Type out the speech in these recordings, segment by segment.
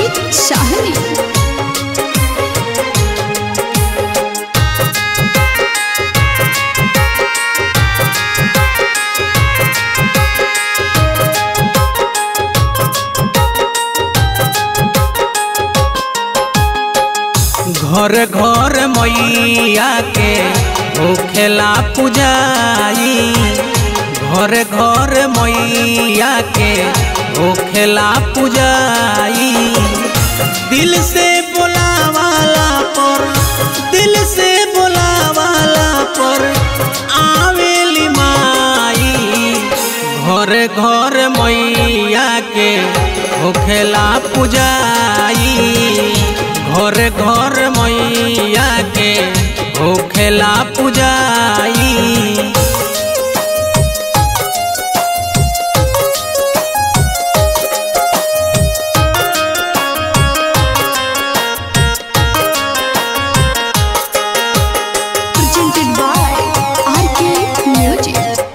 अमित शाहनी घर घर मैया के होखेला पुजाई घर घर मैया के होखेला पुजाई दिल से बोलावाला पर दिल से बोलावाला पर आवेली माई घर घर मैया के होखेला पुजाई घर घर मैया के होखेला पुजाई presented by RK Music.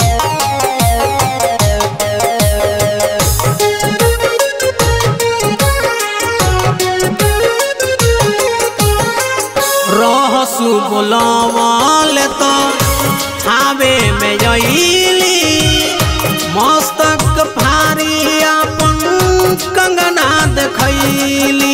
रहसु बोलवाल तो थावे में जईली मस्तक भारी अपन कंगना देखैली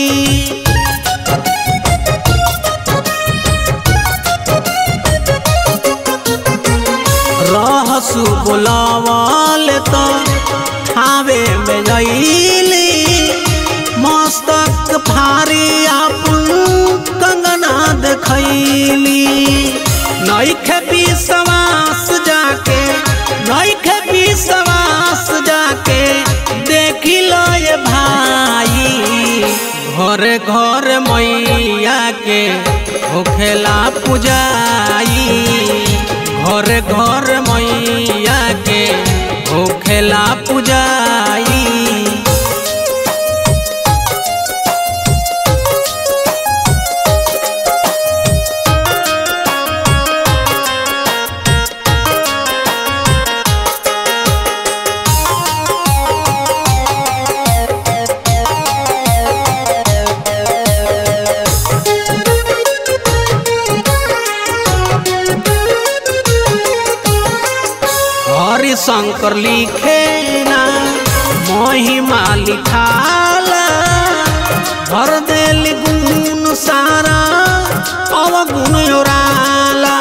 रहसु बोलवाल तो थावे में जईली मस्तक भारी अपन कंगना देखैली नैखे विश्वास जाके नैखे विश्वास जाके देखी लो ये भाई घर घर मैया के होखेला पुजाई घर घर मैया के होखेला पुजाई हरि शंकर लिखे ना महिमा लिखाला भर देल गुण सारा अवगुण ओराला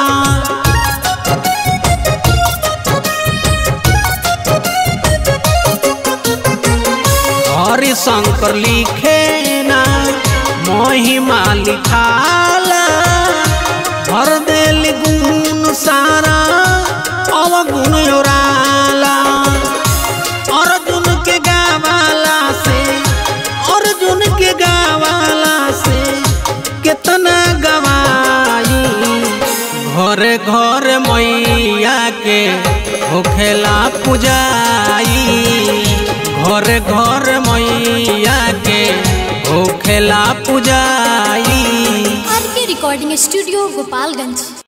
हरि शंकर लिखे ना महिमा लिखाला भर देल गुण सारा अवगुण ओराला अर्जुन के गावाला से अर्जुन के गावाला से कितना गवाई घर घर मैया के होखेला पुजाई घर घर मैया के होखेला पुजाई आर के रिकॉर्डिंग स्टूडियो गोपालगंज